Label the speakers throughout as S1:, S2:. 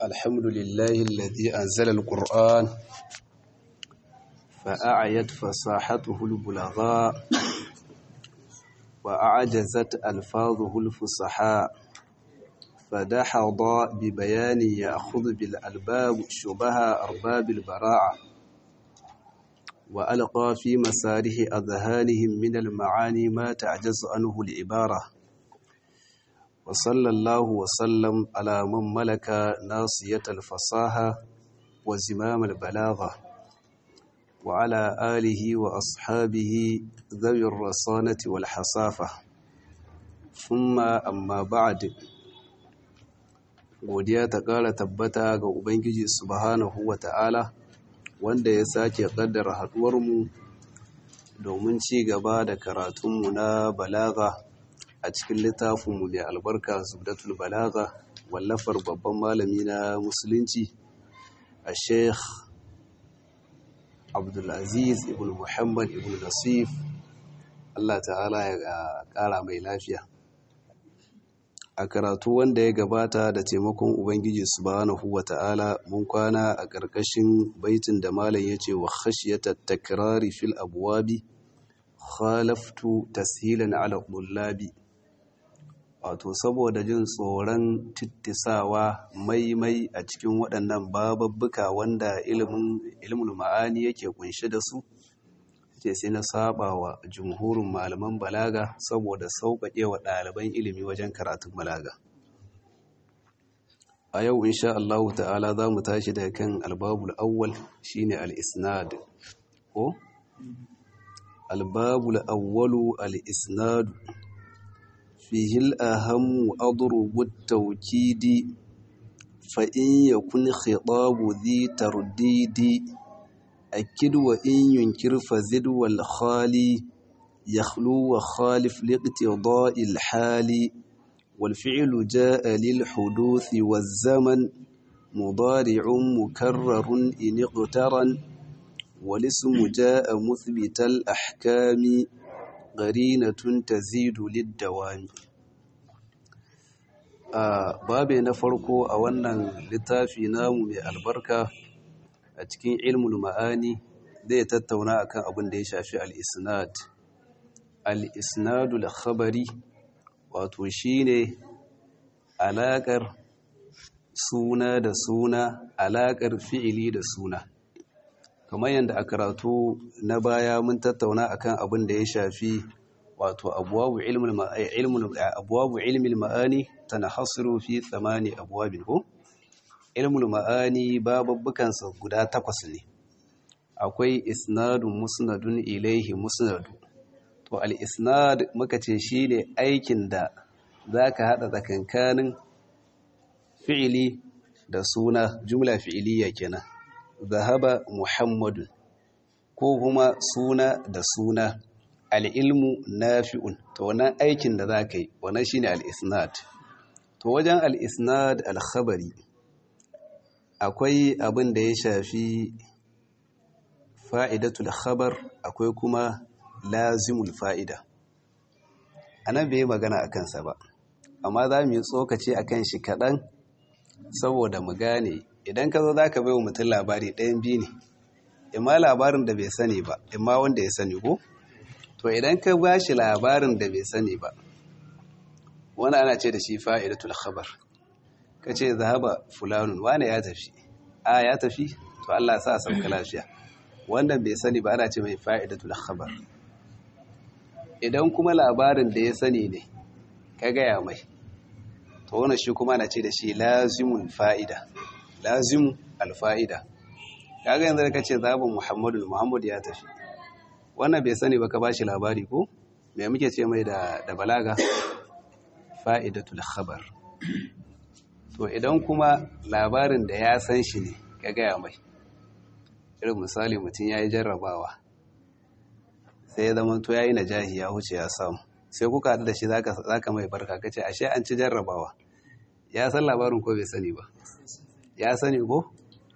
S1: الحمد لله الذي أنزل القرآن فأعيت فصاحته البلغاء وأعجزت ألفاظه الفصحاء فدحض ببيان يأخذ بالألباب شبه أرباب البراعة وألقى في مساره أذهانهم من المعاني ما تعجز عنه العبارة وصلى الله وسلم على من ملك ناصية الفصاحة وزمام البلاغة وعلى آله وأصحابه ذوي الرصانة والحصافة ثم أما بعد godiya ta ƙara tabbata ga Ubangiji subhanahu wa ta'ala wanda ya sake ƙaddara haɗuwarmu domin ci gaba da karatunmu na balaga a cikin littafinmu mai albarka zubdatul balaga wallafar babban malami na musulunci a sheikh abdulaziz ibn muhammad ibn nasif allah ta'ala ya ƙara mai lafiya a karatu wanda ya gabata da taimakon ubangiji subhanahu wa ta'ala mun kwana a ƙarƙashin baitin da malam ya ce wa khashiyata takrari fil abwabi khalaftu tashilan ala qullabi wato saboda jin tsoron tittisawa maimai a cikin waɗannan bababbuka wanda ilimin ilimin ma'ani yake kunshe da su ce sai na saba wa jumhurin malaman balaga saboda sauƙaƙe wa ɗaliban ilimi wajen karatun balaga a yau insha Allah ta'ala za mu tashi daga kan albabul awwal shine al-isnad ko albabul awwalu al-isnad fihi al-aham adrubu at-tawkidi fa in yakun khitabu dhi tardidi أكد وإن ينكر فزد والخالي يخلو وخالف لاقتضاء الحال والفعل جاء للحدوث والزمن مضارع مكرر إن اقترن والاسم جاء مثبت الأحكام قرينة تزيد للدوام آه بابي نفرقو أولا لتافي نام البركة a cikin ilmul ma'ani zai tattauna akan abin da ya shafi al-isnad al-isnadul khabari wato shine alakar suna da suna alakar fi'ili da suna kamar yadda a karatu na baya mun tattauna akan abin da ya shafi wato abwabu ilmul ilmul abwabu ilmil ma'ani tanahasiru fi thamani abwabin ko ilmul ma'ani bababbukansa guda takwas ne akwai isnadun musnadun ilaihi musnadu to al-isnad muka ce shine aikin da zaka hada tsakankanin fi'ili da suna jumla fi'iliya kenan zahaba muhammadun ko kuma suna da suna al-ilmu nafi'un to wannan aikin da zaka yi wannan shine al-isnad to wajen al-isnad al-khabari akwai abin da ya shafi fa'idatul khabar akwai kuma lazimul fa'ida a nan bai magana a kansa ba amma za mu yi tsokaci a kan shi kaɗan saboda mu gane idan ka zo za ka bai wa mutum labari ɗayan biyu ne imma labarin da bai sani ba imma wanda ya sani ko to idan ka ba shi labarin da bai sani ba wani ana ce da shi fa'idatul khabar ka ce zahaba fulanun wane ya tafi a ya tafi to Allah sa sauka lafiya wannan bai sani ba ana ce mai fa'idatul khabar idan kuma labarin da ya sani ne ka gaya mai to wannan shi kuma ana ce da shi lazimul fa'ida lazimu alfa'ida kaga yanzu ka ce zahaba muhammadu muhammadu ya tafi wannan bai sani ba ka bashi labari ko me muke ce mai da balaga fa'idatul khabar to idan kuma labarin da ya san shi ne ka gaya mai irin misali mutum ya yi jarrabawa sai ya zama to ya yi najahi ya huce ya samu sai kuka haɗu da shi za ka mai barka ka ce ashe an ci jarrabawa ya san labarin ko bai sani ba ya sani ko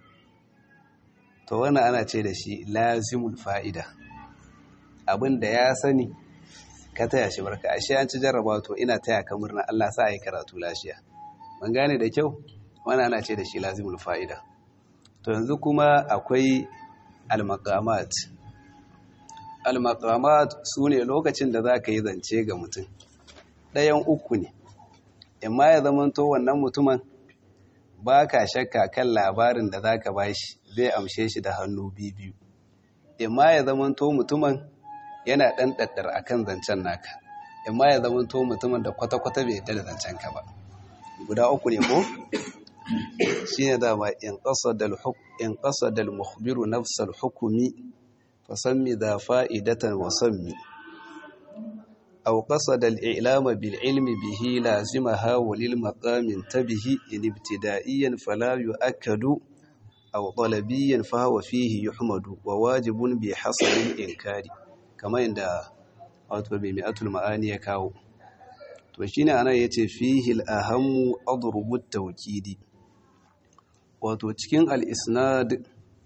S1: to wannan ana ce da shi lazimul fa'ida abin da ya sani ka taya shi barka ashe an ci jarrabawa to ina taya ka murna Allah sa a yi karatu lafiya mun gane da kyau wani ana ce da shi lazimul fa'ida to yanzu kuma akwai al-maqamat al-maqamat sune lokacin da zaka yi zance ga mutum ɗayan uku ne imma ya zamanto wannan mutumin ba ka shakka kan labarin da zaka bashi zai amshe shi da hannu biyu imma ya zamanto mutumin yana ɗan ɗaɗɗar akan zancen naka imma ya zamanto mutumin da kwata-kwata bai yarda da zancen ka ba guda uku ne ko shi ne dama in ƙasa da muhbiru nafsar hukumi fasammi da fa'idatan wasammi au ƙasa da al'ilama bil'ilmi bihi lazima hawalil maƙamin ta bihi inibtida'iyyan falayu akadu au ɗalabiyyan fahawa fihi yuhmadu wa wajibun bi hasarin inkari kamar yadda wato bai mi'atul ma'ani ya kawo to shine ana yace fihi al-ahammu adrubu at-tawkidi wato cikin al-isnad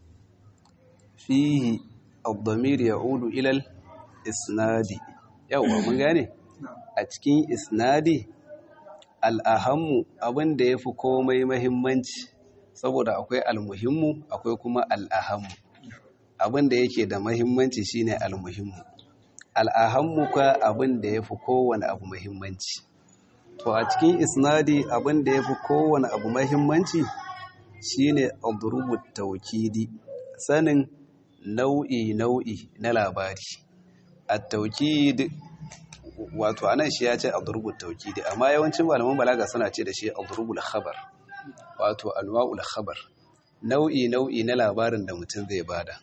S1: fihi ad-damir ya'udu ila al-isnadi yawa mun gane a cikin isnadi al-ahammu abinda yafi komai muhimmanci saboda akwai al-muhimmu akwai kuma al-ahammu abinda yake da muhimmanci shine al-muhimmu al'ahammu ka abin da ya fi kowane abu mahimmanci to a cikin isnadi abin da ya fi kowane abu mahimmanci shine adrubu taukidi sanin nau'i nau'i na labari a taukid wato anan shi ya ce adrubu taukidi amma yawancin malaman balaga suna ce da shi adrubul khabar wato anwa'ul khabar nau'i nau'i na labarin da mutum zai bada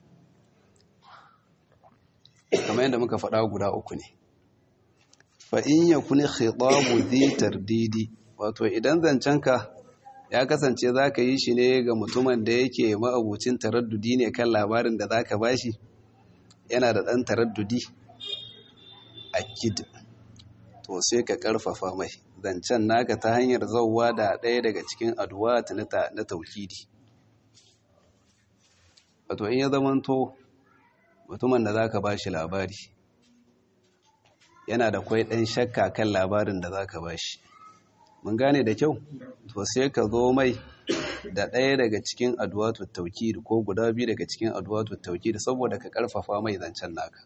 S1: kamar yadda muka faɗa guda uku ne fa'in ya kuni khitabu zai tardidi wato idan zancenka ya kasance za ka yi shi ne ga mutumin da yake ma'abucin taraddudi ne kan labarin da za ka bashi yana da ɗan taraddudi a kid to sai ka ƙarfafa mai zancen naka ta hanyar zauwa da ɗaya daga cikin aduwa na taukidi wato in ya zamanto mutumin da za ka ba shi labari yana da kwai ɗan shakka kan labarin da za ka ba shi mun gane da kyau to sai ka zo mai da ɗaya daga cikin aduwatu taukid ko guda biyu daga cikin aduwatu taukid saboda ka ƙarfafa mai zancen naka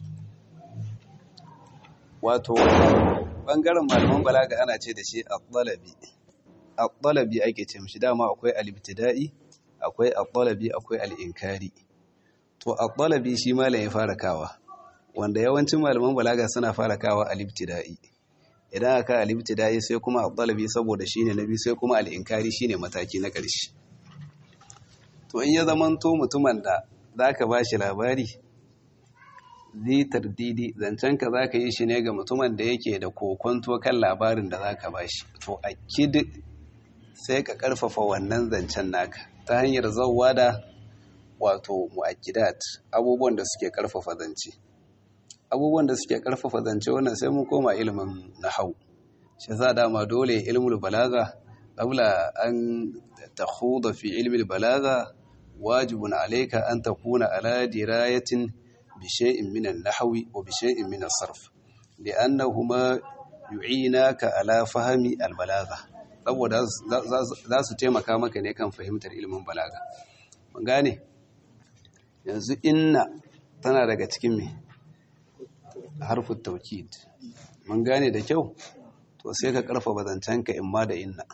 S1: wato ɓangaren malaman balaga ana ce da shi al-ɗalabi al-ɗalabi ake ce mishi dama akwai al-ibtida'i akwai al-ɗalabi akwai al-inkari to al-ɗalabi shi malam ya fara kawa wanda yawancin malaman balaga suna fara kawa al-ibtida'i idan aka al-ibtida'i sai kuma al-ɗalabi saboda shine nabi sai kuma al-inkari shine mataki na ƙarshe to in ya zamanto mutumin da zaka bashi labari zai tardidi zancenka za ka yi shi ne ga mutumin da yake da kokonto kan labarin da za ka ba shi to a kid sai ka karfafa wannan zancen naka ta hanyar zauwa da wato mu'akkidat abubuwan da suke karfafa zance abubuwan da suke karfafa zance wannan sai mun koma ilimin nahau shi za dama dole ilmul balaga qabla an takhuda fi ilmil balaga wajibun alayka an takuna ala dirayatin بشيء من النحو وبشيء من الصرف لأنهما يعينك على فهم البلاغة saboda za su taimaka maka ne kan fahimtar ilimin balaga mun gane yanzu inna tana daga cikin me harfin taukid mun gane da kyau to sai ka karfafa zancenka in ma da inna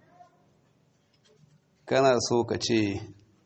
S1: kana so ka ce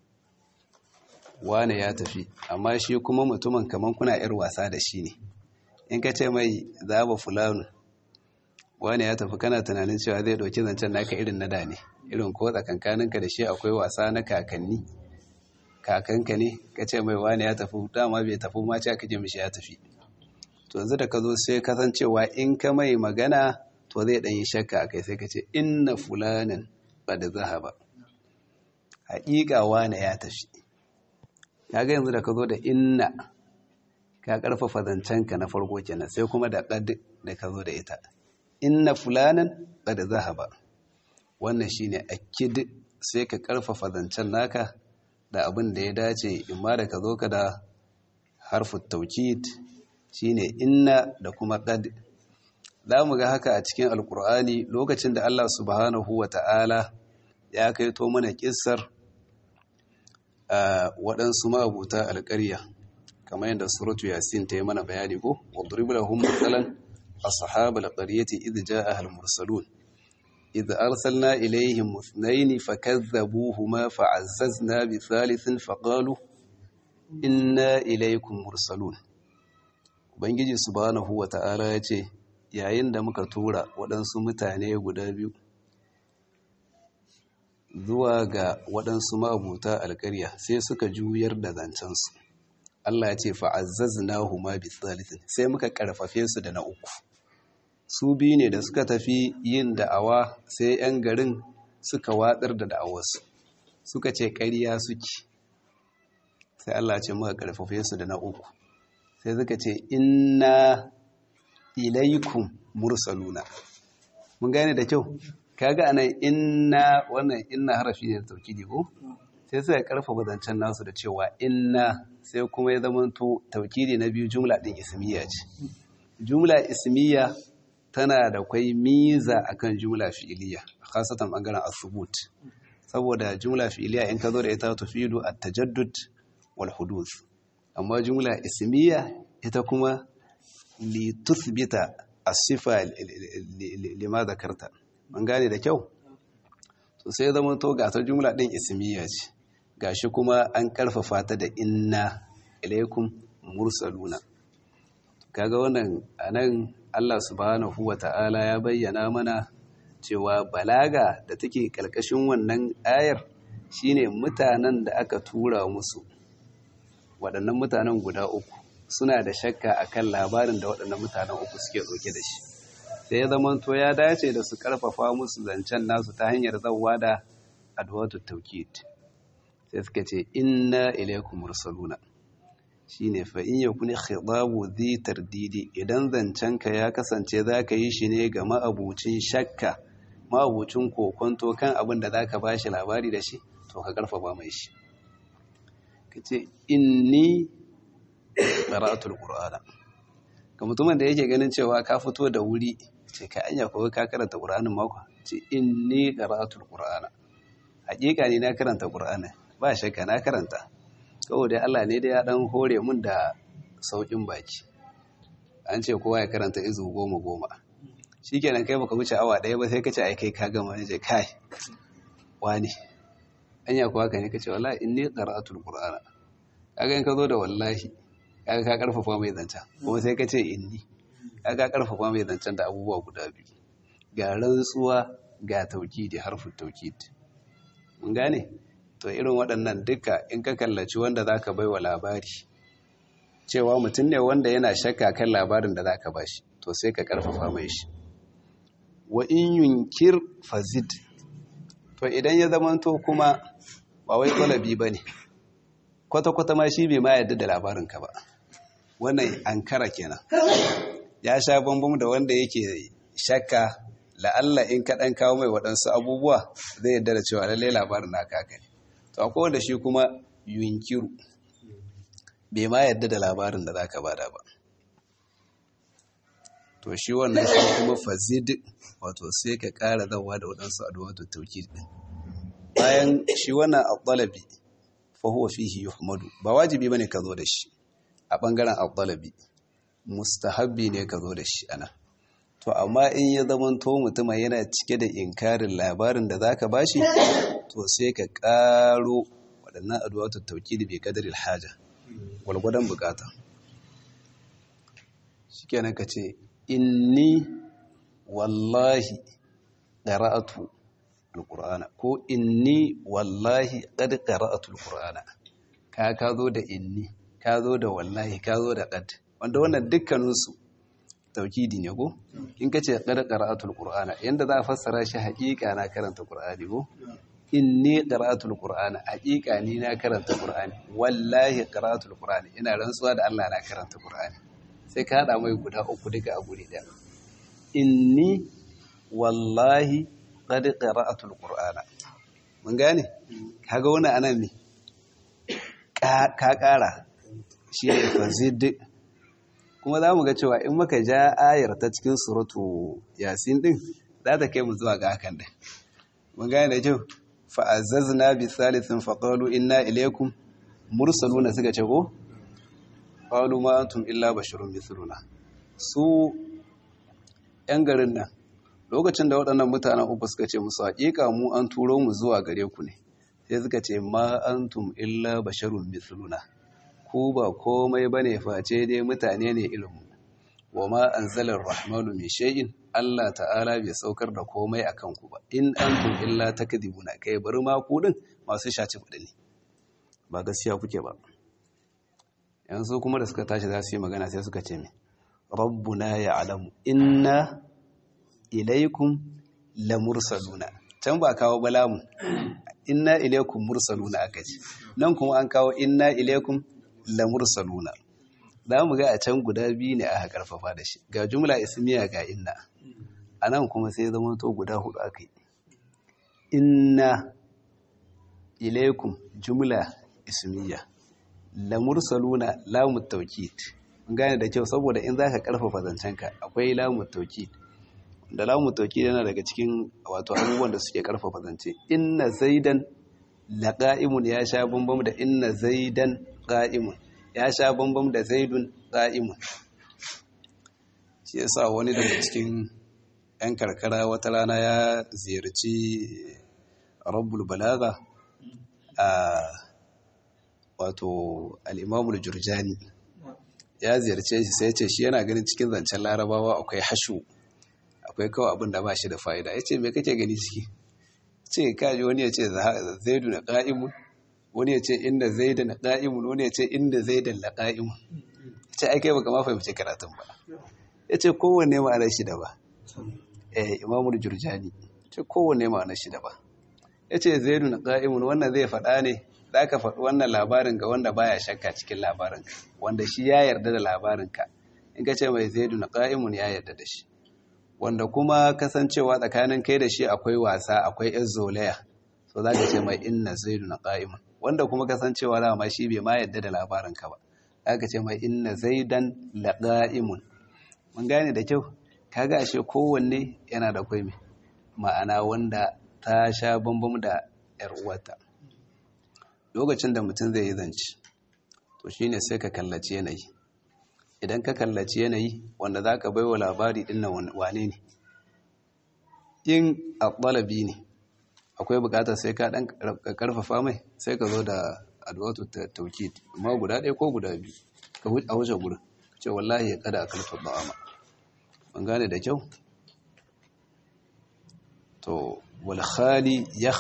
S1: wane ya tafi amma shi kuma mutumin kaman kuna yar wasa da shi ne in ka ce mai zaba fulanu wane ya tafi kana tunanin cewa zai dauki zancen naka irin na da ne irin ko tsakankaninka da shi akwai wasa na kakanni kakanka ne ka ce mai wane ya tafi dama bai tafi ma ce aka ce mishi ya tafi to yanzu da ka zo sai kasancewa in ka mai magana to zai ɗan yi shakka a kai sai ka ce inna fulanin ba da zahaba haƙiƙa wane ya tafi kaga yanzu da ka zo da inna ka karfafa zancenka na farko kenan sai kuma da qad da ka zo da ita inna fulanan qad zahaba wannan shine akid sai ka karfafa zancen naka da abin da ya dace imma da ka zo ka da harfu taukid shine inna da kuma qad za mu ga haka a cikin alkur'ani lokacin da Allah subhanahu wa ta'ala ya kaito mana kissar waɗansu ma'abuta alƙarya kamar yadda suratu yasin ta yi mana bayani ko wadrib lahum mathalan ashab alqaryati idh jaa'a al-mursalun idh arsalna ilayhim ithnayn fakadhabuhuma fa'azzazna bi thalithin faqalu inna ilaykum mursalun ubangiji subhanahu wata'ala yace yayin da muka tura waɗansu mutane guda biyu zuwa ga waɗansu ma'abuta alƙarya sai suka juyar da zancensu Allah ya ce fa'azzazna huma bi thalithin sai muka karfafe su da na uku su biyu ne da suka tafi yin da'awa sai 'yan garin suka watsar da da'awarsu suka ce ƙarya suke sai Allah ce muka karfafe su da na uku sai suka ce inna ilaikum mursaluna mun gane da kyau kaga anan inna wannan inna harafi ne da taukidi ko sai suka karfafa zancen nasu da cewa inna sai kuma ya zamanto taukidi na biyu jumla din ismiya ce jumla ismiya tana da kwai miza akan jumla fi'iliya khasatan bangaren asubut saboda jumla fi'iliya in ka zo da ita tufidu at-tajaddud wal huduth amma jumla ismiya ita kuma li tuthbita as-sifa lima zakarta mun gane da kyau so sai zama to ga ta jumla din ismiya ce gashi kuma an karfafa ta da inna ilaikum mursaluna kaga wannan anan Allah subhanahu wata'ala ya bayyana mana cewa balaga da take kalkashin wannan ayar shine mutanen da aka tura musu waɗannan mutanen guda uku suna da shakka akan labarin da waɗannan mutanen uku suke ɗauke da shi sai ya zama to ya dace da su karfafa musu zancen nasu ta hanyar zawwa da adwatu tawkid sai suka ce inna ilaykum mursaluna shine fa in yakun khitabu dhi tardidi idan zancenka ya kasance zaka yi shi ne ga ma'abucin shakka ma'abucin kokonto kan abin da zaka bashi labari da shi to ka karfafa mai shi kace inni qara'atul qur'ana ga mutumin da yake ganin cewa ka fito da wuri ce ka anya ko ka karanta qur'anin mako ce inni qara'atul qur'ana hakika ne na karanta qur'ani ba shakka na karanta kawai dai Allah ne dai ya dan hore mun da saukin baki an ce kowa ya karanta izu goma goma shikenan kai baka wuce awa daya ba sai ka ce ai kai ka gama ne je kai wani anya kuwa ka ne ka ce wallahi inni qara'atul qur'ana kaga in ka zo da wallahi kaga ka karfafa mai zancen kuma sai ka ce inni kaga karfafa mai zancen da abubuwa guda biyu ga rantsuwa ga taukidi harfin taukidi mun gane to irin waɗannan duka in ka kallaci wanda zaka bai wa labari cewa mutum ne wanda yana shakka kan labarin da zaka bashi to sai ka karfafa mai shi wa in yunkir fazid to idan ya zamanto kuma ba wai talabi bane kwata-kwata ma shi bai ma yadda da labarinka ba wannan ankara kenan ya sha bambam da wanda yake shakka la'alla in kaɗan kawo mai waɗansu abubuwa zai yadda da cewa lallai labarin na kaka ne to akwai wanda shi kuma yunkiru bai ma yadda da labarin da za ka bada ba to shi wannan shi kuma fazid wato sai ka ƙara zawa da waɗansu addu'atu tauki ɗin bayan shi wannan al-talabi fa huwa fihi yuhmadu ba wajibi bane ka zo da shi a bangaren al-talabi mustahabbi ne ka zo da shi ana to amma in ya zamanto mutum yana cike da inkarin labarin da zaka bashi to sai ka karo waɗannan addu'atu tawkid bi qadaril haja walgwadan bukata shikenan ka ce inni wallahi qara'atu alqur'ana ko inni wallahi qad qara'atu alqur'ana ka ka zo da inni ka zo da wallahi ka zo da qad wanda wannan dukkanin su taukidi ne ko in kace qad qara'atu alqur'ana yanda za a fassara shi haƙiƙa na karanta qur'ani ko inni qara'atu alqur'ana haƙiƙa ni na karanta qur'ani wallahi qara'atu alqur'ani ina rantsuwa da Allah na karanta qur'ani sai ka hada mai guda uku duka a guri daya inni wallahi qad qara'atu alqur'ana mun gane kaga wannan anan ne ka kara shi ne fazid kuma za mu ga cewa in muka ja ayar ta cikin suratu yasin din za ta kai mu zuwa ga hakan din mun gane da kyau fa'azzazna bi thalithin faqalu inna ilaykum mursaluna suka ce ko qalu ma antum illa basharun mithluna su yan garin nan lokacin da waɗannan mutanen uku suka ce musu haƙiƙa mu an turo mu zuwa gare ku ne sai suka ce ma antum illa basharun mithluna ku ba komai bane face dai mutane ne irin mu wa ma anzalar rahmanu min shay'in Allah ta'ala bai saukar da komai akan ku ba in antum illa takdibuna kai bari ma ku din masu shaci fudi ne ba gaskiya kuke ba yanzu kuma da suka tashi za su yi magana sai suka ce me rabbuna ya'lamu inna ilaikum lamursaluna can ba kawo balamu inna ilaikum mursaluna aka ce nan kuma an kawo inna ilaikum lamursaluna za mu ga a can guda biyu ne aka karfafa da shi ga jumla ismiya ga inna a nan kuma sai zama to guda hudu aka yi inna ilaikum jumla ismiya lamursaluna lamut taukid gane da kyau saboda in za ka karfafa zancenka akwai lamut taukid da lamu tauki yana daga cikin wato abubuwan da suke karfafa zance inna zaidan laqa'imun ya sha bambam da inna zaidan qa'imun ya sha bambam da zaidun qa'imun shi yasa wani daga cikin yan karkara wata rana ya ziyarci rabbul balaga a wato al-imamul jurjani ya ziyarce shi sai ya ce shi yana ganin cikin zancen larabawa akwai hashu akwai kawai abin da ba shi da fa'ida ya ce mai kake gani ciki ce kaji wani ya ce zaidu na ƙa'imun wani ya ce inda zaidu na ƙa'imun wani ya ce inda zaidu na ƙa'imun ya ce aikai baka ma fahimci karatun ba ya ce kowanne ma'anar shi da ba eh imamul jurjani ce kowanne ma'anar shi da ba ya ce zaidu na ƙa'imun wannan zai faɗa ne za ka faɗi wannan labarin ga wanda baya shakka cikin labarinka wanda shi ya yarda da labarinka in ka ce mai zaidu na ƙa'imun ya yarda da shi wanda kuma kasancewa tsakanin kai da shi akwai wasa akwai yan zolaya so za ka ce mai inna zaidu na ƙa'imun wanda kuma kasancewa dama shi bai ma yadda da labarinka ba za ka ce mai inna zaidan la ƙa'imun mun gane da kyau kaga ashe kowanne yana da kwai mai ma'ana wanda ta sha bambam da yar uwarta lokacin da mutum zai yi zance to shine sai ka kallaci yanayi idan ka kallaci yanayi wanda za ka baiwa labari ɗin nan wane ne in a ɓalabi ne akwai buƙatar sai ka ɗan ƙarfafa mai sai ka zo da adwatu taukid amma guda ɗaya ko guda biyu ka a wuce gurin ce wallahi ya kada a kalfar ba'ama ban gane da kyau to wal khali ya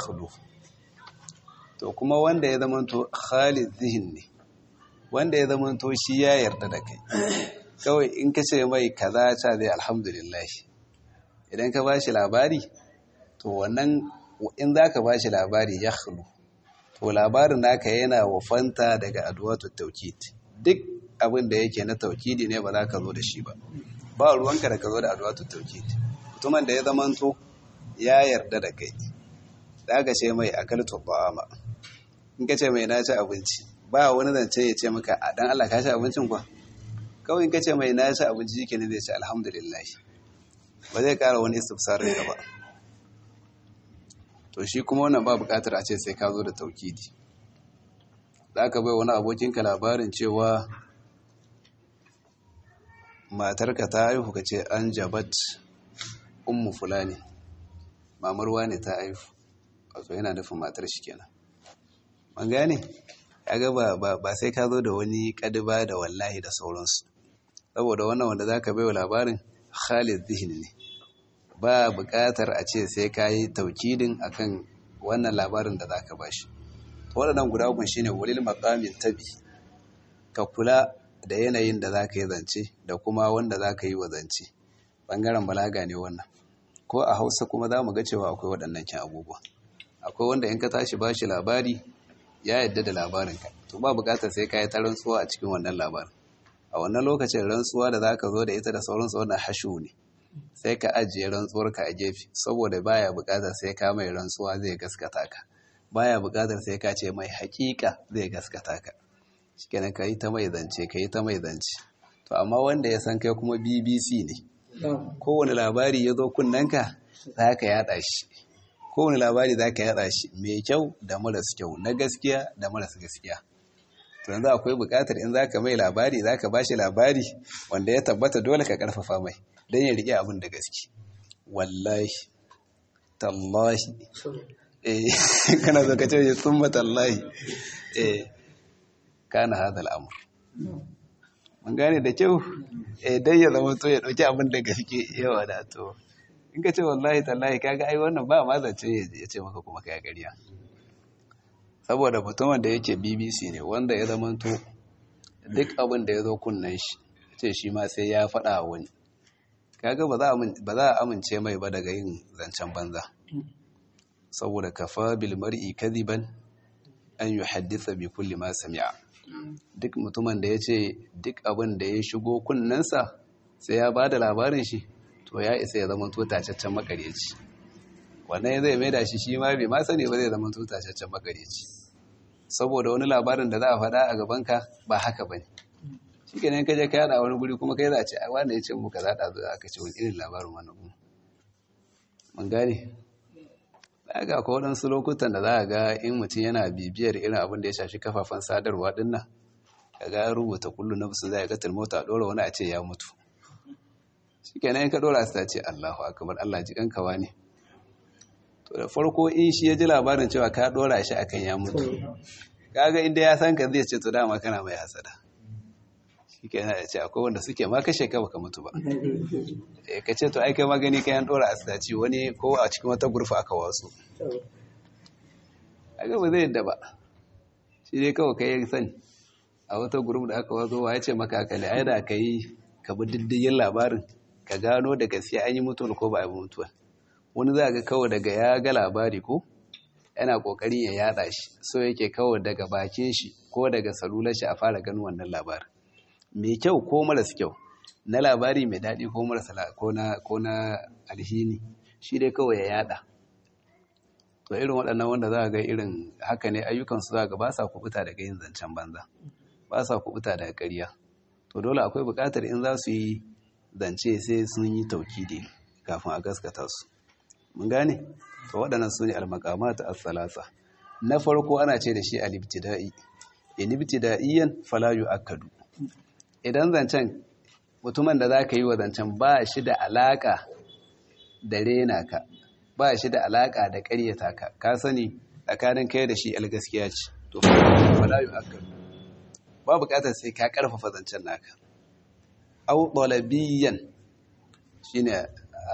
S1: to kuma wanda ya zama to khali zihin ne wanda ya zama to shi ya yarda da kai kawai in ka ce mai kaza ta zai alhamdulillah idan ka ba shi labari to wannan in za ka ba shi labari ya khulu to labarin naka yana wafanta daga adwatu taukid duk abin da yake na taukidi ne ba za ka zo da shi ba ba ruwanka da ka zo da adwatu taukid mutumin da ya zama to ya yarda da kai za ka ce mai akaltu ba'ama in ka ce mai na ci abinci ba wani zance ya ce maka a dan Allah ka ci abincin kwa kawai ka ce mai na ci abinci yake ne zai ce alhamdulillah ba zai kara wani istifsarin ka ba to shi kuma wannan ba bukatar a ce sai ka zo da taukidi za ka bai wani abokinka labarin cewa matarka ta haihu ka ce an jabat ummu fulani mamarwa ne ta haihu wato yana nufin matar shi kenan man gane kaga ba ba sai ka zo da wani kadiba da wallahi da sauransu saboda wannan wanda zaka bai wa labarin Khalid Zihni ne ba buƙatar a ce sai ka yi taukidin akan wannan labarin da zaka bashi waɗannan guda uku shine walil maqamin tabi ka kula da yanayin da zaka yi zance da kuma wanda zaka yi wa zance bangaren balaga ne wannan ko a Hausa kuma za mu ga cewa akwai waɗannan kin abubuwa akwai wanda in ka tashi bashi labari ya yadda da labarinka to ba bukatar sai ka yi ta rantsuwa a cikin wannan labarin a wannan lokacin rantsuwa da za ka zo da ita da sauransu wannan hashu ne sai ka ajiye rantsuwarka a gefe saboda baya bukatar sai ka mai rantsuwa zai gaskata ka baya bukatar sai ka ce mai hakika zai gaskata ka shikenan ka yi ta mai zance ka yi ta mai zance to amma wanda ya san kai kuma bbc ne kowane labari ya zo kunnanka za ka yada shi kowane labari za ka yada shi mai kyau da maras kyau na gaskiya da maras gaskiya to yanzu akwai buƙatar in za ka mai labari za ka ba shi labari wanda ya tabbata dole ka ƙarfafa mai don ya riƙe abin da gaske wallahi tallahi eh kana zo ka ce summa tallahi eh kana hada al'amur mun gane da kyau eh dan ya zama to ya dauki abin da gaske yawa da to in ka ce wallahi tallahi kaga ai wannan ba ma zace ya ce maka kuma kai ƙarya saboda mutumin da yake BBC ne wanda ya zama to duk abin da ya zo kunnen shi ce shi ma sai ya faɗa wani kaga ba za a amince mai ba daga yin zancen banza saboda kafa bil mar'i kadiban an yuhaddisa bi kulli ma sami'a duk mutumin da yace duk abin da ya shigo kunnensa sai ya bada labarin shi to ya isa ya zama to tacaccen makareci wannan zai maida shi shi ma bai ma sani ba zai zama to tacaccen makareci saboda wani labarin da za a faɗa a gabanka ba haka bane shi ke nan kaje ka yada wani guri kuma kai za a ce a wanda ya ce muka zaɗa zuwa aka ce wani irin labarin wannan kuma mun gane da ga ko waɗansu lokutan da za a ga in mutum yana bibiyar irin abin da ya shafi kafafen sadarwa ɗin nan ka ga rubuta kullu na su zai ga mota a ɗora wani a ce ya mutu shi ke nan ka ɗora su ta ce allahu akabar allah ji kankawa ne to da farko in shi ya ji labarin cewa ka ɗora shi akan ya mutu kaga inda ya san ka zai ce to dama kana mai hasada shike yana da ce akwai wanda suke ma kashe ka baka mutu ba eh ka ce to ai kai magani kai an dora asdaci wani ko a cikin wata gurfa aka wasu aga ba zai yadda ba shi dai kawai kai sani a wata guruf da aka wazo ya ce maka haka ne ai da kai ka bi diddigin labarin ka gano da gaskiya an yi mutuwar ko ba a yi mutuwa wani za ga kawai daga ya ga labari ko yana kokarin ya yada shi so yake kawai daga bakin shi ko daga salular shi a fara ganin wannan labarin mai kyau ko maras kyau na labari mai daɗi ko marasa ko na alhini shi dai kawai ya yada to irin waɗannan wanda za a ga irin haka ne ayyukansu za ga ba sa kubuta daga yin zancen banza ba sa kubuta daga ƙarya to dole akwai buƙatar in za su yi zance sai sun yi taukidi kafin a gaskata su mun gane to waɗannan su ne almakamata as-salasa na farko ana ce da shi al-ibtida'i in ibtida'iyyan fala yu'akkadu idan zancen mutumin da za ka yi wa zancen ba shi da alaƙa da rena ka ba shi da alaƙa da ƙaryata ka ka sani tsakanin kai da shi gaskiya ce to falayu aka ba buƙatar sai ka ƙarfafa zancen naka au ɗalabiyan shi ne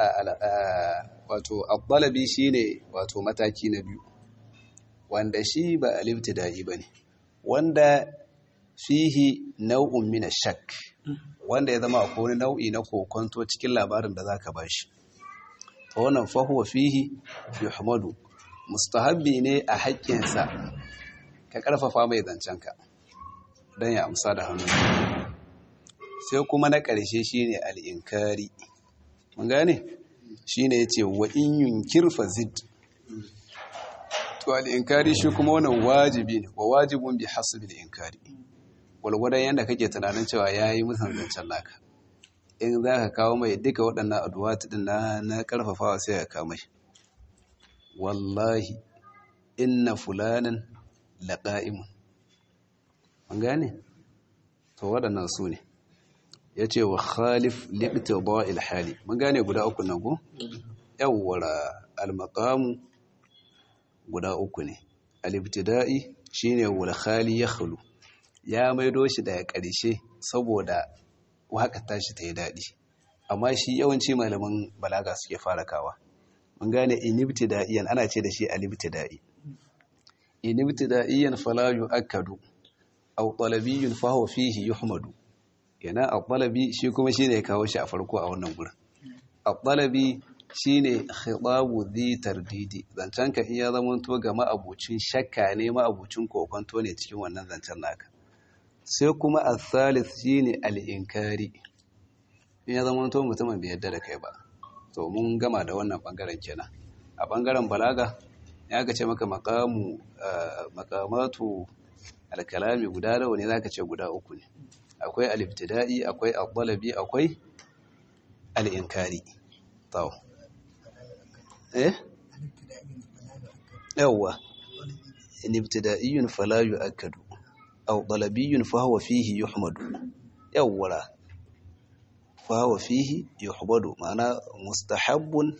S1: wato ɗalabi shi ne wato mataki na biyu wanda shi ba alibtida'i ba ne wanda fihi nau'un mina shak wanda ya zama akwai wani nau'i na kokonto cikin labarin da zaka bashi to wannan fahuwa fihi yuhmadu mustahabbi ne a haƙƙinsa ka ƙarfafa mai zancenka don ya amsa da hannu sai kuma na ƙarshe shine al'inkari mun gane shine yace wa in yunkir fazid to al'inkari shi kuma wannan wajibi ne wa wajibun bi hasbil inkari gwalgwadon yadda kake tunanin cewa ya yi musan zancen naka in za ka kawo mai duka waɗannan aduwatu ɗin na na ƙarfafawa sai ka kawo mai wallahi inna fulanin laƙa'imun an gane to waɗannan su ne ya ce wa khalif liɓta ba ilhali mun gane guda uku nan ku yawwara almakamu guda uku ne alibtida'i shine wal khali ya khulu ya maido shi daga ƙarshe saboda waƙar tashi ta yi daɗi amma shi yawanci malaman balaga suke fara kawa mun gane inibtida'iyan ana ce da shi alibtida'i inibtida'iyan fala yu'akkadu aw talabiyyun fa huwa fihi yuhmadu yana at-talabi shi kuma shine ya kawo shi a farko a wannan gurin at-talabi shine khitabu dhi tardidi zancen ka iya zamanto ga ma'abucin shakka ne ma'abucin kokonto ne cikin wannan zancen naka sai kuma al-thalith shine al-inkari in ya zama to mutumin bai yadda da kai ba to mun gama da wannan bangaren kenan a bangaren balaga ya ga ce maka maqamu maqamatu al-kalami guda nawa ne zaka ce guda uku ne akwai al-ibtida'i akwai al-talabi akwai al-inkari to eh yawwa in ibtida'iyyun fala yu'akkadu aw talabiyyun fa huwa fihi yuhmadu yawwa fa huwa fihi yuhmadu ma'ana mustahabbun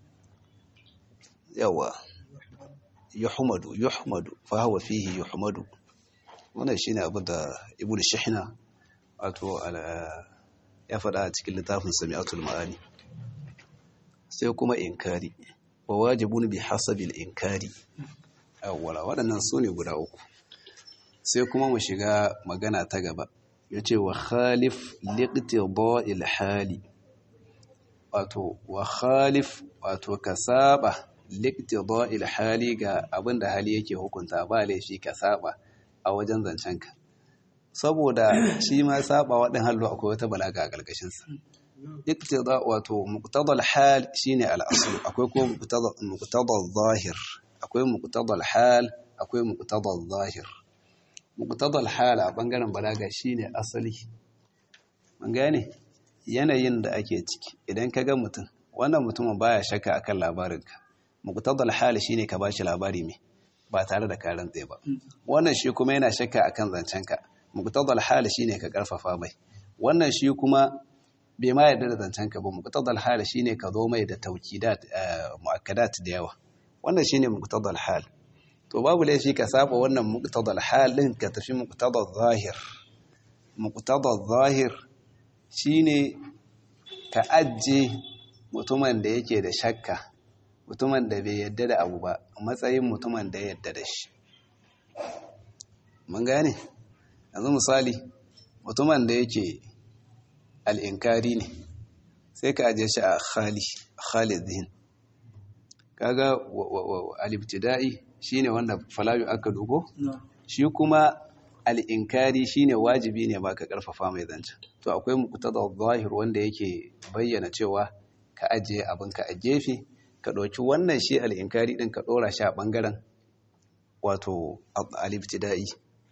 S1: yawwa yuhmadu yuhmadu fa huwa fihi yuhmadu wannan shine abin da ibnu shihna wato ya faɗa a cikin littafin sami'atul ma'ani sai kuma inkari wa wajibun bi hasabil inkari awwala waɗannan su ne guda uku sai kuma mu shiga magana ta gaba yace wa khalif liqtida'il hali wato wa khalif wato ka saba liqtida'il hali ga abinda hali yake hukunta ba laifi ka saba a wajen zancenka saboda shi ma saba waɗin hallo akwai wata balaga a ƙarƙashinsa iktida wato muqtadal hal shine al-asl akwai ko muqtadal zahir akwai muqtadal hal akwai muqtadal zahir muqtadal hal a bangaren balaga shine asali mun gane yanayin da ake ciki idan ka ga mutum wannan mutumin baya shakka akan labarinka muqtadal hal shine ka bashi labari me ba tare da karan tsaye ba wannan shi kuma yana shakka akan zancenka muqtadal hal shine ka karfafa mai wannan shi kuma bai ma yarda da zancenka ba muqtadal hal shine ka zo mai da tawkidat muakkadat da yawa wannan shine muqtadal hal to babu laifi ka saba wannan muqtadal hal din ka tafi muqtadal zahir muqtadal zahir shine ka ajje mutumin da yake da shakka mutumin da bai yadda da abu ba matsayin mutumin da ya yadda da shi mun gane yanzu misali mutumin da yake al'inkari ne sai ka ajiye shi a khali khalid zihin kaga alibtida'i shine wanda falayu aka dugo shi kuma al'inkari shine wajibi ne ba ka karfafa mai zance to akwai muqtada zahir wanda yake bayyana cewa ka ajiye abinka a gefe ka ɗauki wannan shi al'inkari ɗin ka ɗora shi a ɓangaren wato alibtida'i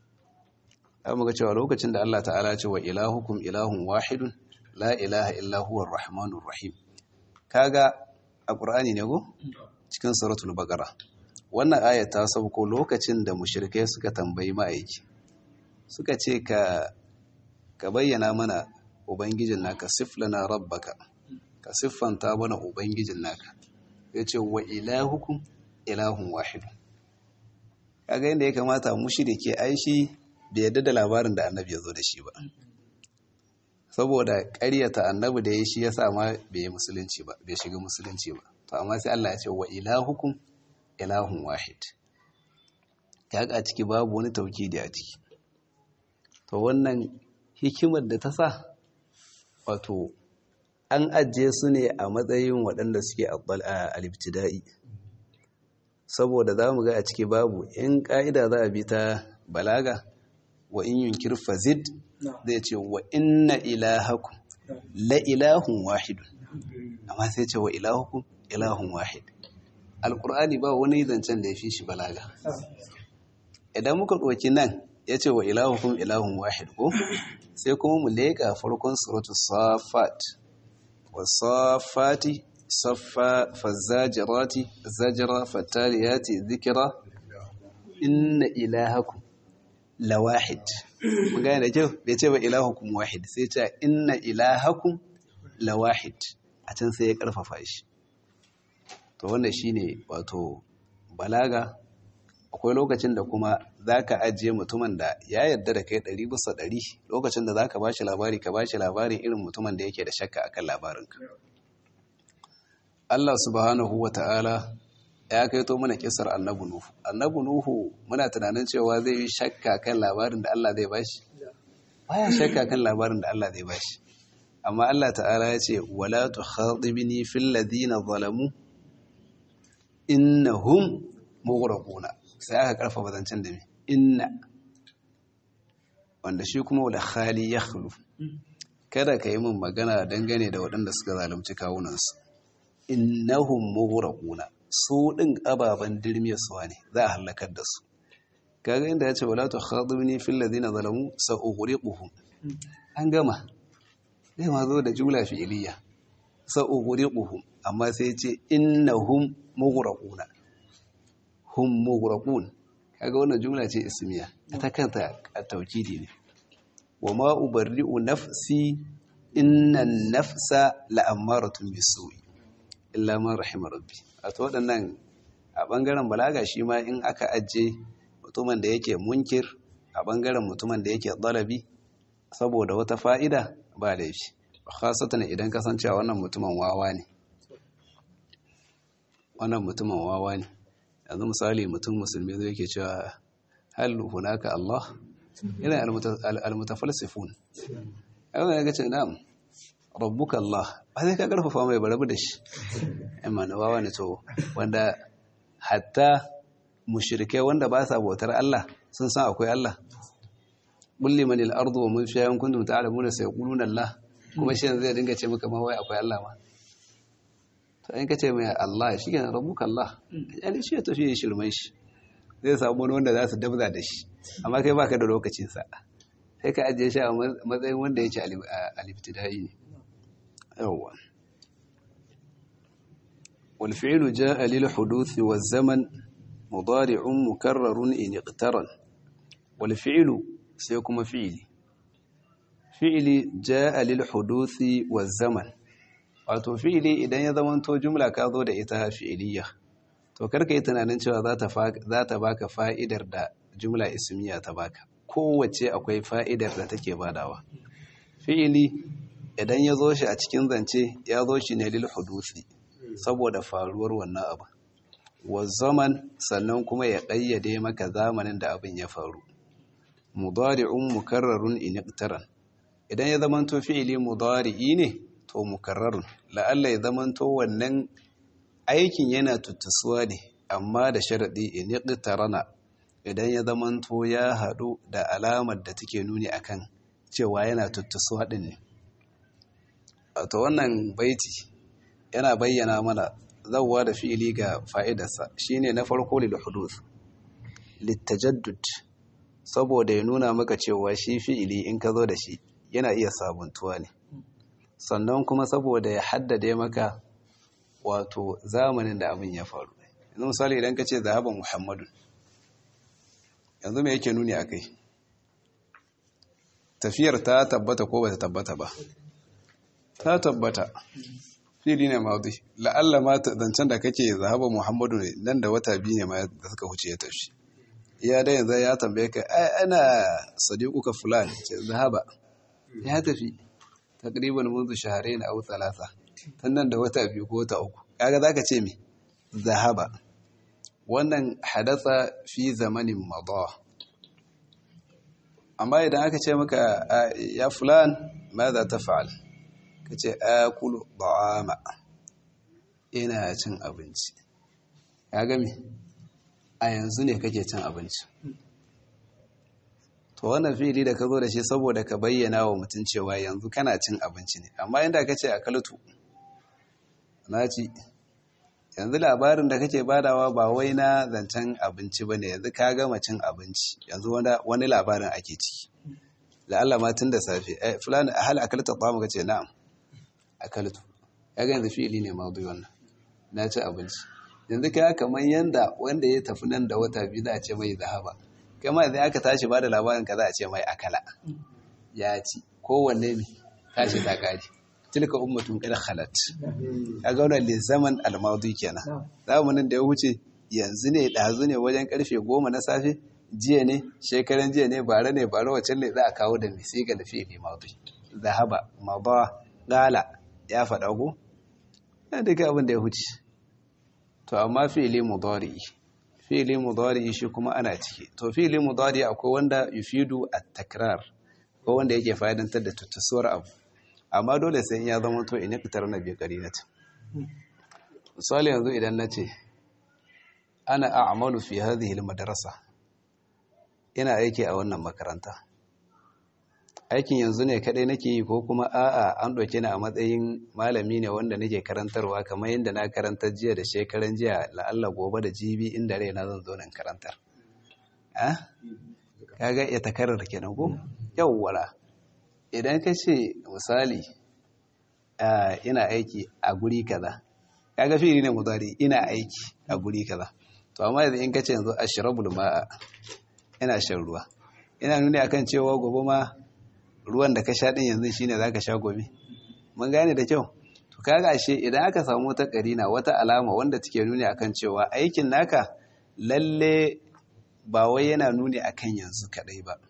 S1: ya muka cewa lokacin da Allah ta'ala ce wa ilahukum ilahun wahidun la ilaha illahuwar rahmanun rahim kaga a ƙur'ani ne go cikin suratul baqara wannan aya ta sauko lokacin da mushrikai suka tambayi ma'aiki suka ce ka ka bayyana mana ubangijin naka siflana rabbaka ka siffanta mana ubangijin naka ya ce wa ilahukum ilahun wahidun kaga yadda ya kamata mushrike aishi bai yadda da labarin da annabi ya zo da shi ba saboda ƙaryata annabi da ya shi ya sa ma bai yi musulunci ba bai shiga musulunci ba to amma sai Allah ya ce wa ilahukum ilahun wahid kaga a ciki babu wani taukidi a ciki to wannan hikimar da ta sa wato an ajiye su ne a matsayin waɗanda suke a alibtida'i saboda za mu ga a ciki babu in ƙa'ida za a bi ta balaga wa in yunkir fazid zai ce wa inna ilahakum la ilahun wahidun amma sai ce wa ilahukum ilahun wahid alƙur'ani ba wani zancen da ya fi shi balaga idan muka ɗauki nan ya ce wa ilahukum ilahun wahid ko sai kuma mu leƙa farkon suratu safat والصافات صفا فالزاجرات زجرا فالتاليات ذكرا إن إلهكم لواحد magana da kyau bai ce ba ilahukum wahid sai ce inna ilahakum lawahid a can sai ya karfafa shi to wannan shine wato balaga akwai lokacin da kuma zaka ajiye mutumin da ya yarda da kai ɗari bisa ɗari lokacin da zaka bashi labari ka bashi labarin irin mutumin da yake da shakka akan labarinka Allah subhanahu wa ta'ala ya kaito mana kisar annabu Nuhu. Annabu Nuhu muna tunanin cewa zai yi shakka kan labarin da Allah zai bashi? Baya shakka kan labarin da Allah zai bashi. Amma Allah ta'ala ya ce, Wala tu khadibini fil ladina zalamu innahum mughraquna. Sai aka karfafa zancen da me? Inna. Wanda shi kuma wala khali yakhlu. Kada ka yi min magana dangane da waɗanda suka zalunci kawunansu. innahum mughraquna su din ababan dirmiyarsuwa ne za a halakar da su kaga inda yace wala tukhadibni fil ladina zalamu sa'ughriquhum an gama zai ma zo da jumla fi'iliya sa'ughriquhum amma sai yace innahum mughraquna hum mughraqun kaga wannan jumla ce ismiya ta kanta taukidi ne wa ma ubarri'u nafsi inna nafsa la'ammaratun bisu'i illa man rahima rabbi a to waɗannan a ɓangaren balaga shi ma in aka ajiye mutumin da yake munkir a ɓangaren mutumin da yake ɗalabi saboda wata fa'ida ba laifi khasatan idan kasancewa wannan mutumin wawa ne wannan mutumin wawa ne yanzu misali mutum musulmi zai yake cewa hal hunaka Allah yana almutafalsifun yawon ya gace na'am rabbuka Allah ba zai ka karfafa mai barabu da shi amma na wawa ne to wanda hatta mushrikai wanda ba sa bautar Allah sun san akwai Allah bulli man al-ardu wa man fiha in kuntum ta'lamuna sayaquluna Allah kuma shi zai dinga ce maka ma wai akwai Allah ma to in kace mai Allah shi kenan rabbuka Allah yani shi ya tafi shirman shi zai samu wani wanda za su dabza da shi amma kai baka da lokacin sa sai ka ajiye shi a matsayin wanda yake al-ibtidai ne yawwa wal fi'lu ja'a lil huduth wa zaman mudari'un mukarrarun in iqtaran wal fi'lu sai kuma fi'ili fi'ili ja'a lil huduthi wa zaman wato fi'ili idan ya zamanto jumla ka zo da ita fi'iliya to karka yi tunanin cewa za ta baka fa'idar da jumla ismiya ta baka kowace akwai fa'idar da take badawa fi'ili idan ya zo shi a cikin zance ya zo shi ne lil hudusi saboda faruwar wannan abu wa zaman sannan kuma ya ƙayyade maka zamanin da abin ya faru mudari'un mukarrarun in iqtaran idan ya zamanto fi'ili mudari'i ne to mukarrarun la'alla ya zamanto wannan aikin yana tuttusuwa ne amma da sharaɗi in iqtarana idan ya zamanto ya haɗu da alamar da take nuni akan cewa yana tuttusuwa ɗin ne to wannan baiti yana bayyana mana zawwa da fi'ili ga fa'idarsa shine na farko lil huduth litajaddud saboda ya nuna maka cewa shi fi'ili in ka zo da shi yana iya sabuntuwa ne sannan kuma saboda ya haddade maka wato zamanin da abin ya faru yanzu misali idan ka ce zahaban muhammadu yanzu mai yake nuni a kai tafiyar ta tabbata ko ba ta tabbata ba ta tabbata fili ne maudi la'alla ma zancen da kake zahaban muhammadu ne nan da wata biyu ne ma da suka huce ya tafi iya da yanzu ya tambaye ka ai ana sadiquka fulani ce zahaba ya tafi takriban munzu shahrayn aw thalatha tun nan da wata biyu ko wata uku kaga zaka ce me zahaba wannan hadatha fi zamanin madha amma idan aka ce maka ya fulan madha taf'al kace akulu da'ama ina cin abinci kaga me a yanzu ne kake cin abinci to wannan fili da ka zo da shi saboda ka bayyana wa mutum cewa yanzu kana cin abinci ne amma inda ka ce a kaltu na ci yanzu labarin da kake badawa ba wai na zancen abinci ba ne yanzu ka gama cin abinci yanzu wani labarin ake ciki la'alla ma tun da safe eh fulani a hal akalta tsamu ka ce na'am akaltu ya ga yanzu fili ne maudu wannan na ci abinci yanzu ka kamar yanda wanda ya tafi nan da wata biyu za a ce mai zahaba kama idan aka tashi ba da labarin ka za a ce mai akala ya ci kowanne ne tashi ta kari tilka ummatun qad khalat kaga wannan li zaman al-madi kenan zamanin da ya wuce yanzu ne dazu ne wajen karfe goma na safe jiya ne shekaran jiya ne bare ne bare wacce ne za a kawo da misiga da fi'li madi zahaba mada gala ya faɗa ko ya duka abin da ya wuce to amma fi'li mudari fi'li mudari shi kuma ana ciki to fi'li mudari akwai wanda yufidu at-takrar ko wanda yake fa'idantar da tuttusuwar abu amma dole sai ya zama to in fitar na bi qarinat misali yanzu idan nace ana a'malu fi hadhihi al-madrasa ina aiki a wannan makaranta aikin yanzu ne kadai nake yi ko kuma a'a an doke ni a matsayin malami ne wanda nake karantarwa kamar yadda na karantar jiya da shekaran jiya la'alla gobe da jibi inda rai na zan zo nan karantar ah kaga ya takarar kenan ko yawwala idan ka ce misali ina aiki a guri kaza kaga fili ne mudari ina aiki a guri kaza to amma yanzu in kace yanzu ashrabul ma'a ina shan ruwa ina nuni akan cewa gobe ma ruwan da ka sha din yanzu shine zaka sha gobe mun gane da kyau to kaga ashe idan aka samu wata karina wata alama wanda take nuni akan cewa aikin naka lalle ba wai yana nuni akan yanzu kadai ba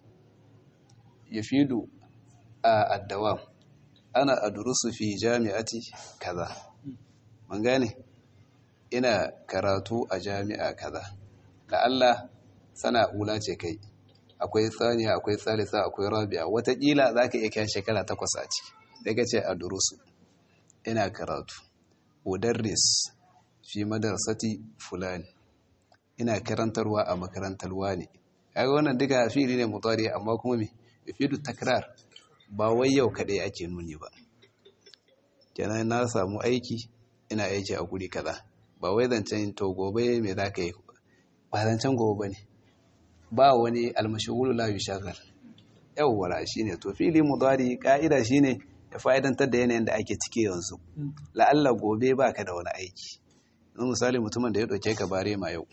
S1: yafidu a addawam ana adrusu fi jami'ati kaza mun gane ina karatu a jami'a kaza da Allah sana ula ce kai akwai tsaniya akwai tsalisa akwai rabi'a watakila za ka iya kyan shekara takwas a ciki daga ce a durusu ina karatu udarris fi madarsati fulani ina karantarwa a makarantarwa ne kaga wannan duka fili ne mutari amma kuma me yafidu takrar ba wai yau kaɗai ake nuni ba kenan na samu aiki ina aiki a guri kaza ba wai zancen to gobe me za ka yi ba zancen gobe ba ne ba wani almashigulu la yushaggal yawwara shine to fili mudari ka'ida shine ya fa'idantar da yanayin da ake ciki yanzu la'alla gobe baka da wani aiki yanzu misali mutumin da ya dauke ka bare ma yau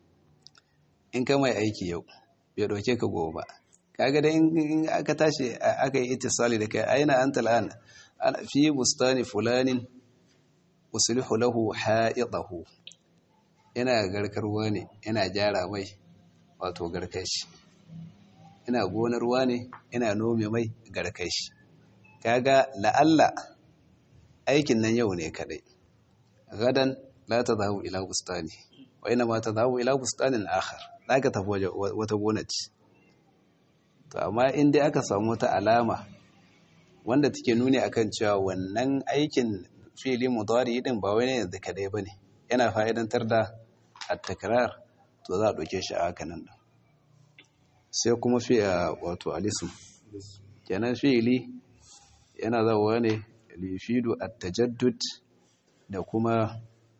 S1: in ka mai aiki yau bai dauke ka gobe ba kaga da in aka tashi aka yi ittisali da kai aina anta al'an fi bustani fulanin uslihu lahu ha'idahu ina garkarwa ne ina gyara mai wato garkashi ina gonar ruwa ne ina nome mai garkashi kaga la'alla aikin nan yau ne kadai gadan la tadhabu ila bustani wa ina ma tadhabu ila bustanin akhar zaka tafi wata gona ce to amma in dai aka samu wata alama wanda take nuni akan cewa wannan aikin fili mudari din ba wani yanzu kadai bane yana fa'idantar da at-takrar to za a ɗauke shi a haka nan ɗin sai kuma fi a wato alisu kenan fi'ili yana zawowa ne lifidu at-tajaddud da kuma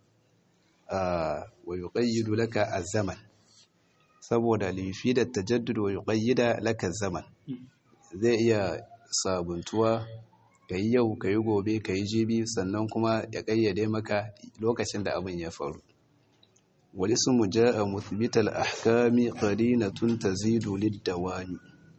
S1: wa yuqayyidu laka az-zaman saboda lifida at-tajaddud wa yuqayyida laka az-zaman zai iya sabuntuwa kai yau kai gobe kai jibi sannan kuma ya kayyade maka lokacin da abin ya faru والاسم جاء مثبت الأحكام قرينة تزيد للدوام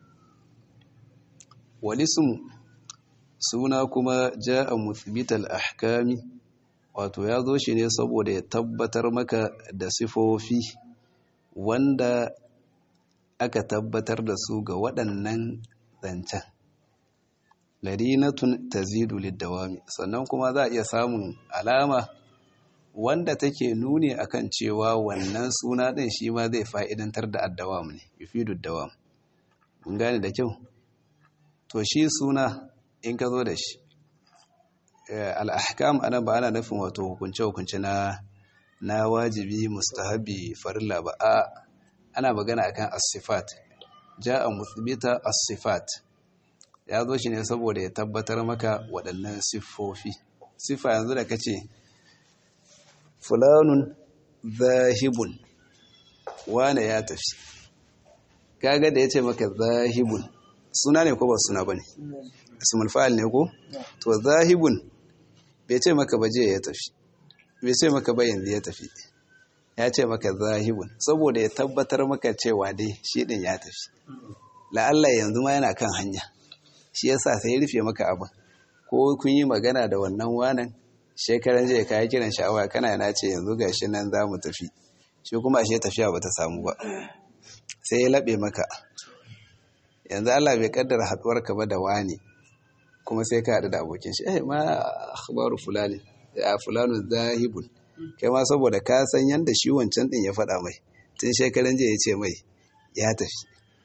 S1: والاسم suna kuma ja'a muthbital ahkami wato ya zo shi ne saboda ya tabbatar maka da sifofi wanda aka tabbatar da su ga waɗannan zancen ladinatun tazidu lidawami sannan kuma za a iya samun alama wanda take nuni akan cewa wannan suna ɗin shi ma zai fa'idantar da addawam ne yufidu dawam mun gane da kyau to shi suna in ka zo da shi al'ahkam ana ba ana nufin wato hukunce-hukunce na na wajibi mustahabi farilla ba a ana magana akan as-sifat ja'a muthbita as-sifat ya zo shi ne saboda ya tabbatar maka waɗannan siffofi sifa yanzu da kace fulanun zahibun wane ya tafi kaga da ya ce maka zahibun suna ne ko ba suna ba ne ismul fa'il ne ko to zahibun bai ce maka ba je ya tafi bai ce maka ba yanzu ya tafi ya ce maka zahibun saboda ya tabbatar maka cewa dai shi din ya tafi la'alla yanzu ma yana kan hanya shi yasa sai ya rufe maka abin ko kun yi magana da wannan wanan shekaran jiya ka yi kiran sha'awa kana yana ce yanzu ga shi nan za mu tafi shi kuma ashe tafiya ba ta samu ba sai ya laɓe maka yanzu Allah bai kaddara haɗuwar ka ba da wani kuma sai ka haɗu da abokin shi eh ma akhbaru fulani ya fulanu zahibun kai ma saboda ka san yanda shi wancan din ya faɗa mai tun shekaran jiya ya ce mai ya tafi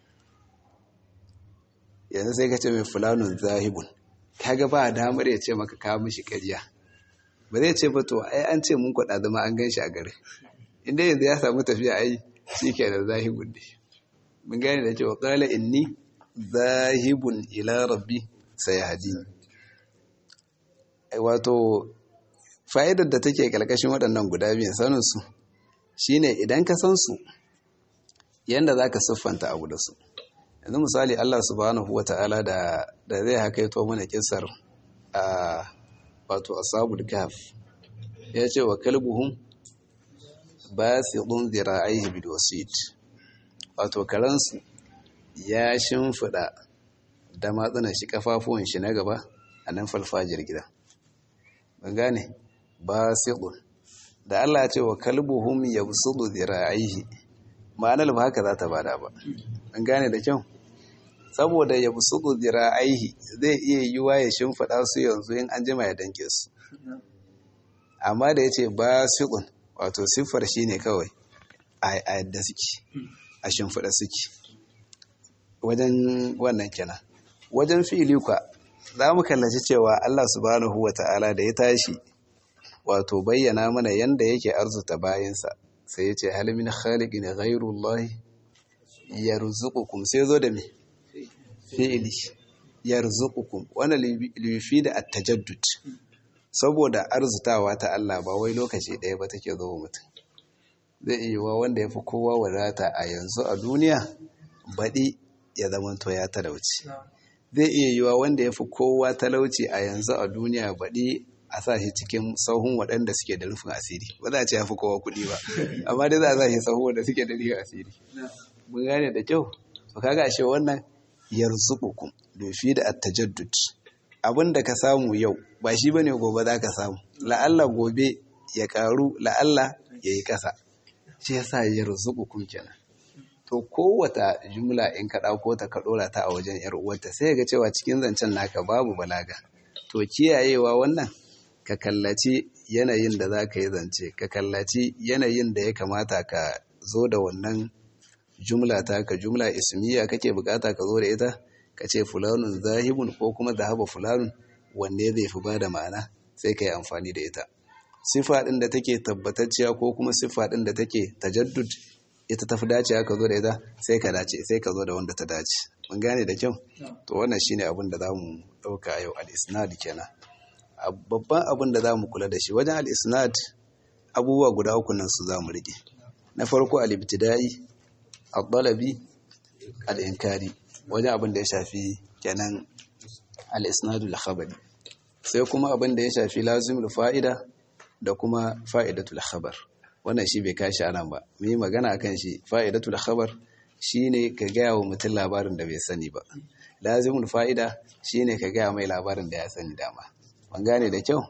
S1: yanzu sai ka ce mai fulanun zahibun kaga ba damar ya ce maka ka mishi ƙarya ba zai ce ba to ai an ce mun kwaɗa zama an gan shi a gari inda yanzu ya samu tafiya ai shi ke da zahibun ne mun gane da cewa ƙala inni zahibun ila rabbi sai hadini wato fa'idar da take ƙarƙashin waɗannan guda biyan saninsu shi ne idan ka san su yadda za ka siffanta abu da su yanzu misali Allah subhanahu wa ta'ala da zai haka yato mana kisar a wato asabul kaf ya ce wa kalbuhum basidun zira'aihi bil wasit wato karansu ya shimfida da matsunan shi kafafuwan shi na gaba a nan falfajir gida ban gane basidun da Allah ya ce wa kalbuhum yabsudu zira'aihi ma'anar ba haka za ta bada ba an gane da kyau saboda ya busudu zira'aihi zai iya yiwa ya shimfiɗa su yanzu in an jima ya danke su amma da ya ce ba siƙun wato siffar shi ne kawai a yadda suke a shimfiɗa suke wajen wannan kenan wajen fi'ili kwa za mu kallaci cewa Allah subhanahu wa ta'ala da ya tashi wato bayyana mana yanda yake arzuta bayansa sai ya ce halimin khaliqin ghairullahi yarzuqukum sai zo da me fi'ili yarzuqukum wannan lifi da at-tajaddud saboda arzutawa ta Allah ba wai lokaci ɗaya ba take zo mutum zai iya wa wanda yafi kowa wadata a yanzu a duniya baɗi ya zamanto ya talauci zai iya yiwa wanda yafi kowa talauci a yanzu a duniya baɗi a sa shi cikin sahun waɗanda suke da rufin asiri ba za a ce ya fi kowa kuɗi ba amma dai za a sa shi sahun wanda suke da rufin asiri mun gane da kyau to kaga ashe wannan yarzuqukum dofi da at-tajaddud abinda ka samu yau ba shi bane gobe za ka samu la'alla gobe ya karu la'alla yayi kasa shi yasa yarzuqukum kenan to kowata jumla in ka dauko ta ka dora ta a wajen yar uwarta sai ga cewa cikin zancen naka babu balaga to kiyayewa wannan ka kallaci yanayin da za ka yi zance ka kallaci yanayin da ya kamata ka zo da wannan jumla ta ka jumla ismiya kake bukata ka zo da ita ka ce fulanun zahibun ko kuma zahaba fulanun wanne zai fi ba da ma'ana sai ka yi amfani da ita sifa ɗin da take tabbatacciya ko kuma sifa ɗin da take tajaddud ita tafi dacewa ka zo da ita sai ka dace sai ka zo da wanda ta dace mun gane da kyau to wannan shine abin da zamu dauka yau al-isnad kenan babban abin da zamu kula da shi wajen al-isnad abubuwa guda uku nan su zamu rike na farko al-ibtida'i al-dalabi al-inkari wajen abin da ya shafi kenan al-isnad al-khabari sai kuma abin da ya shafi lazimul fa'ida da kuma fa'idatul khabar wannan shi bai kashi anan ba mu yi magana akan shi fa'idatul khabar shine ka gaya wa mutum labarin da bai sani ba lazimul fa'ida shine ka gaya mai labarin da ya sani dama ban gane da kyau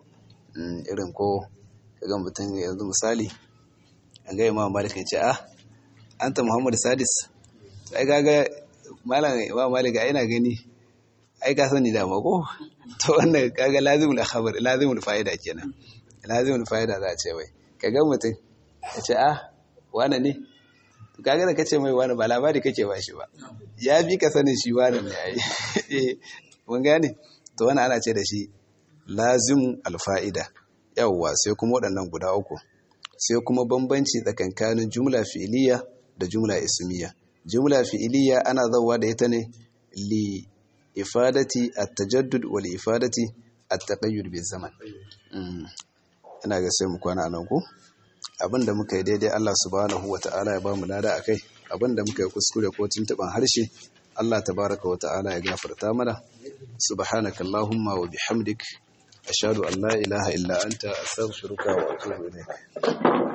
S1: irin ko kaga mutum yanzu misali an ga imam malik ya ce ah anta muhammad sadis ai kaga malam imam malik ai ina gani ai ka sani dama ko to wannan kaga lazimul khabar lazimul fa'ida kenan lazimul fa'ida za a ce wai kaga mutum ya ce ah wane ne kaga da kace mai wani ba labari kake ba shi ba ya bi ka sanin shi wani ne yayi mun gane to wannan ana ce da shi lazim alfa'ida yawwa sai kuma waɗannan guda uku sai kuma bambanci tsakankanin jumla fi'iliya da jumla ismiya jumla fi'iliya ana zawa da ita ne li ifadati at-tajaddud wal ifadati at-taqayyud bi zaman ina ga sai mu kwana nan ko abinda muka yi daidai Allah subhanahu wa ta'ala ya ba mu lada akai abinda muka yi kuskure ko tuntuban harshe Allah tabaraka wa ta'ala ya gafarta mana subhanakallahumma wa bihamdik ashhadu an la ilaha illa anta astaghfiruka wa atubu ilaik